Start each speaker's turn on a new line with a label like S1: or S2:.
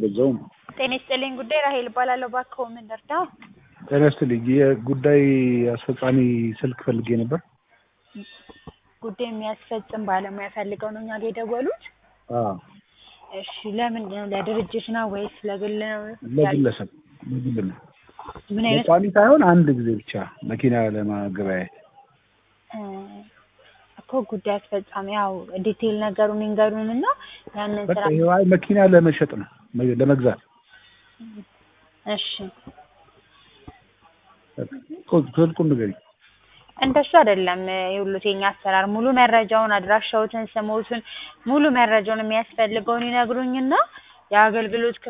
S1: በዛውም
S2: ጤና ይስጥልኝ ጉዳይ ራሄል እባላለሁ። እባክዎ ምን ልርዳው?
S1: ጤና ይስጥልኝ የጉዳይ አስፈጻሚ ስልክ ፈልጌ ነበር።
S2: ጉዳይ የሚያስፈጽም ባለሙያ ፈልገው ነው እኛ ጋር የደወሉት?
S1: አዎ
S2: እሺ ለምንድን ነው? ለድርጅት ነው ወይስ ለግል ነው?
S1: ለግለሰብ ለግል ነው።
S2: ምን አይነት
S1: ለቋሚ ሳይሆን አንድ ጊዜ ብቻ መኪና ለማገበያየት
S2: እ እኮ ጉዳይ አስፈጻሚ ያው ዲቴይል ነገሩን ይንገሩን እና ያንን
S1: በቃ
S2: ስራ
S1: ይኸው አይ መኪና ለመሸጥ ነው መ- ለመግዛት
S2: እሺ
S1: ቁ- ስልኩን ንገሪኝ።
S2: እንደሱ አይደለም የሁሉት የኛ አሰራር ሙሉ መረጃውን አድራሻዎትን ስሞትን ሙሉ መረጃውን የሚያስፈልገውን ይነግሩኝና የአገልግሎት